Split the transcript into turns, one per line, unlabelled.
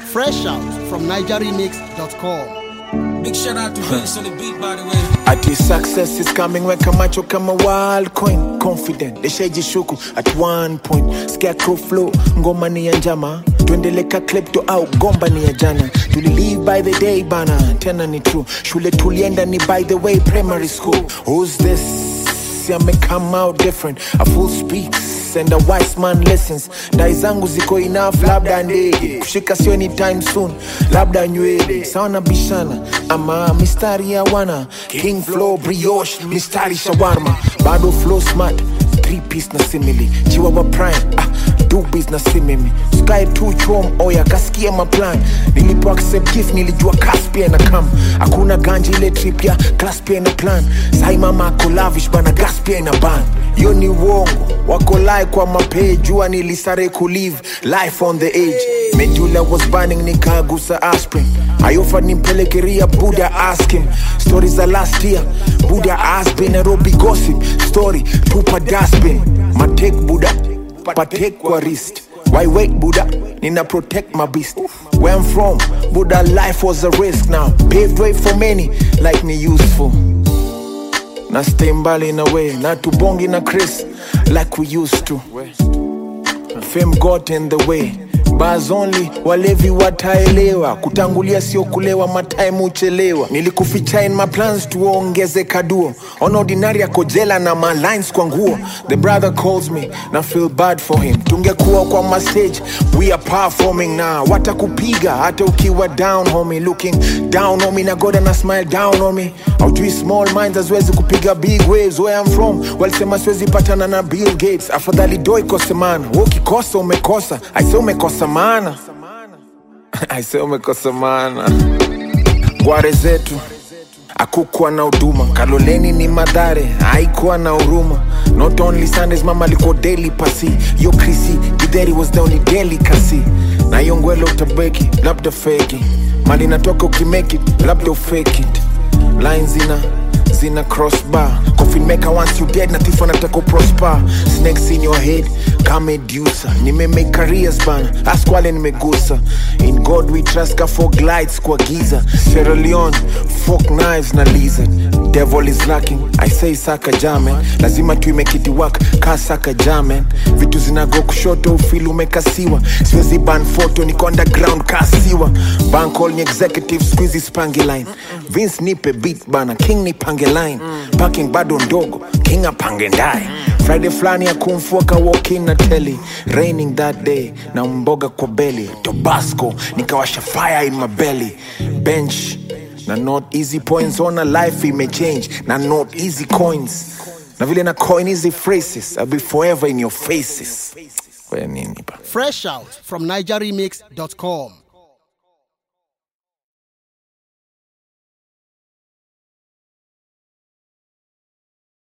Fresh out from NigerRemix.com.
Big shout out to Vince on the beat, by the way.
Ati success is coming weka macho kama wild coin confident deshajishuku at one point scarecrow flow ngoma ni ya njama tuendeleka klepto au gomba ni ya jana tulilive by the day bana tena ni true shule tulienda ni by the way primary school who's this I may come out different a fool speaks and a wise man listens dai zangu ziko enough labda ndege kushika sio anytime soon labda nywele sawa na bishana ama mistari ya wana king flow brioche mistari shawarma bado flow smart three piece na simili chiwawa prime ah, dubis na simimi sky tu chom oya kasikia maplan nilipo accept gift nilijua kas pia na kam hakuna ganji ile trip ya class pia na plan sai mama ako lavish bana gas pia na ban yo ni uongo wako lai kwa mapee jua nilisare kulive life on the edge mejula was burning nikagusa aspirin ayofa nimpelekeria buda asking stori za last year buda asbin nairobi gossip story tupa dasbin matek buda patek kwa wrist why wait buda nina protect my beast where i'm from buda life was a risk now paved way for many like me useful na stay mbali na way na tubongi na chris like we used to fame got in the way bars only walevi wataelewa kutangulia sio kulewa matime uchelewa nilikuficha in my plans tuongeze kaduo on ordinary akojela na malines kwa nguo the brother calls me na feel bad for him tungekuwa kwa mastage we are performing now watakupiga hata ukiwa down homie looking down on me na goda na smile down on me aujui small minds haziwezi kupiga big waves where I'm from walisema siwezi patana na Bill Gates afadhali doi kosemana wewe ukikosa umekosa aise umekosa maana aise umekosa maana gware zetu akukuwa na huduma kaloleni ni madhare haikuwa na huruma not only sundays mama alikuwa daily pasi yo krisi gidheri was the only delicacy na hiyo ngwelo utabeki labda feki mali natoka ukimake it labda ufake it line zina zina crossbar coffin maker once you dead na thief anataka prosper snakes in your head kama medusa nimemake careers bana ask wale nimegusa in god we trust ka for glides kwa giza Sierra Leone fork knives na lizard devil is lacking i say saka jamen lazima tuimekiti work ka saka jamen vitu zinago kushoto ufili umekasiwa siwezi ban photo niko underground kasiwa bankol ni executive squeezy spangi line vince nipe beat bana king nipange line parking bado ndogo king apange ndaye friday fulani ya kumfuaka walking na teli raining that day na mboga kwa beli tobasco nikawasha fire in my belly bench na not easy points ona life imechange na not easy coins na vile na coin hizi phrases I'll be forever in your faces kwa nini ba
Fresh out from NigerRemix.com.